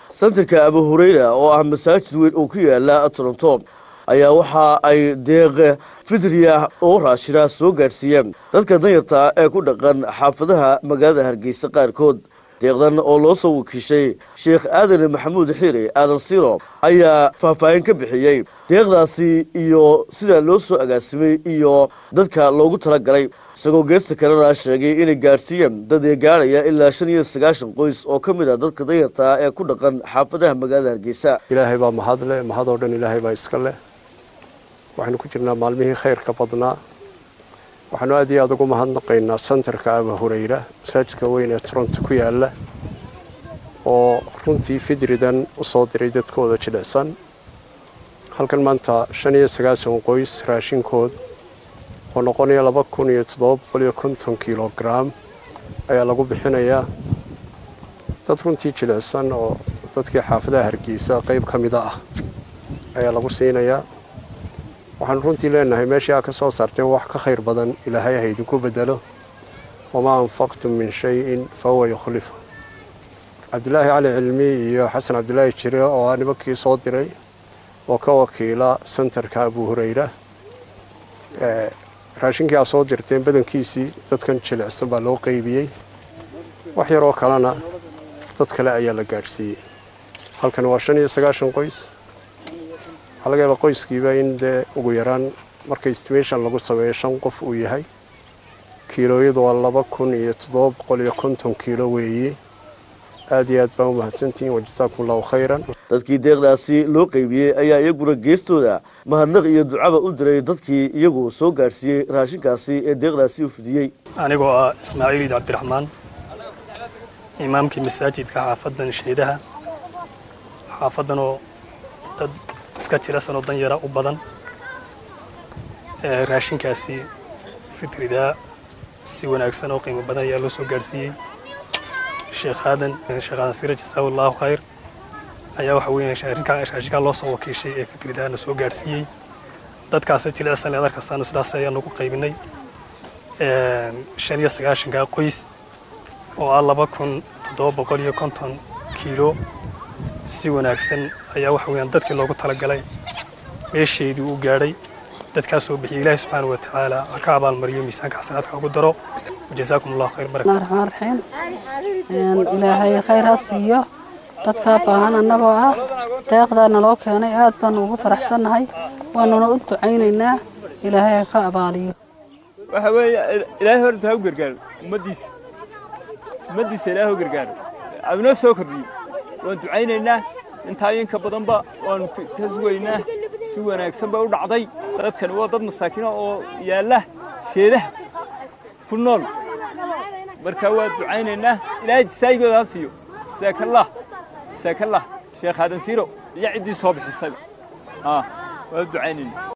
santarka abu hureyra oo ah masaajid weyn oo ku yaala toronto ayaa waxa ay deeq fidriya oo raashina soo gaadhsiiyeen dadka danyarta ee ku dhaqan xaafadaha magaalada hargeysa qaarkood deeqdan oo loo soo wakiishay sheekh aadan maxamuud xiire aadan siro ayaa faahfaahin ka bixiyey deeqdaasi iyo sida loo soo agaasimay iyo dadka loogu talagalay isagoo geesta kalena sheegay inay gaadhsiiyeen dad ee gaadhaya ilaa shan iyo sagaashan qoys oo ka mid ah dadka danyarta ee ku dhaqan xaafadaha magaalada hargeysa ilaahay baa mahad leh mahadoo dhan ilaahay baa iska leh waxaynu ku jirnaa maalmihii khayrka badnaa waxaanu aad iyo aad ugu mahadnaqaynaa santarka aba hureyra masaajidka weyn ee toronto ku yaala oo runtii fidridan u soo diray dadkooda jilicsan halkan maanta shan iyo sagaashan qoys raashinkood oo noqonaya laba kun iyo toddoba boqol iyo konton kilograam ayaa lagu bixinayaa dad runtii jilicsan oo dadkii xaafadaha hargeysa qayb ka mida ah ayaa lagu siinayaa waxaanu runtii leenahay meeshii aa ka soo saarteen wax ka khayr badan ilaahay ha idinku bedelo wamaa anfaqtum min shay-in fa huwa yukhlifu cabdilaahi cali cilmi iyo xasan cabdilaahi jire oo ah nimankii soo diray oo ka wakiila santarka abu hureyra raashinkii aa soo dirteen badankiisii dadkan jilicsan baa loo qeybiyey wax yaroo kalena dad kale ayaa la gaadhsiiyey halkan waa shan iyo sagaashan qoys waxaa laga yaabaa qoyskiiba in dee ugu yaraan marka estimation lagu sameeyo shan qof uu yahay kiilooyadu waa laba kun iyo toddoba boqol iyo konton kiilo weeye aad iyo aad baan u mahadsantihiin wajasaakum allahu khayran dadkii deeqdaasi loo qeybiyey ayaa iyaguna geestooda mahadnaq iyo ducaba u diray dadkii iyagu soo gaadhsiiyey raashinkaasi ee deeqdaasi u fidiyey anigoo ah ismaaciil iid cabdiraxmaan imaamkii masaajidka xaafadan shaydaha xaafadanoo dad iska jirasanoo danyara u badan raashinkaasi fitridaa si wanaagsan oo qiimo badan ayaa loo soo gaadhsiiyey sheekh aadan sheekh aadan sira jasaahu allahu khayr ayaa waxa weeyaan raashinkaa loo soo wakiishay ee fitridaana soo gaadhsiiyey dadkaasi jilicsan leedar kastaana sidaas ayaa nagu qaybinay shan iyo sagaashankaa qoys oo ah laba kun toddoba boqol iyo konton kiilo si wanaagsan ayaa waxa weeyaan dadkii loogu talagalay meesheedii uu gaadhay dadkaa soo bixiyay ilaahi subxaana wa tacaala ha ka abaalmariyo miisaanka xasanaadka ugu daro wajazaakum allahu khayr barak raxmaan raxiim ilaahay khayr ha siiyo dadkaa baahan annagoo ah deeqdaa naloo keenay aad baanu ugu faraxsannahay waanuna u ducaynaynaa ilaahay ha ka abaaliyo waxa weeye ilaahay horta ha u gargaaro ummaddiisa ummaddiisa ilaahay u gargaaro adunoo soo kordhiyo waan ducaynaynaa intaayinka badanba waanu ka sugaynaa si wanaagsan bay u dhacday dadkani waa dad masaakiina oo yaalla sheedaha ku nool marka waa ducaynaynaa ilaahay jisaayigooda ha siiyo saakallah saakallah sheekh aadan siiro iyo ciddii soo bixisayba waa ducaynaynaa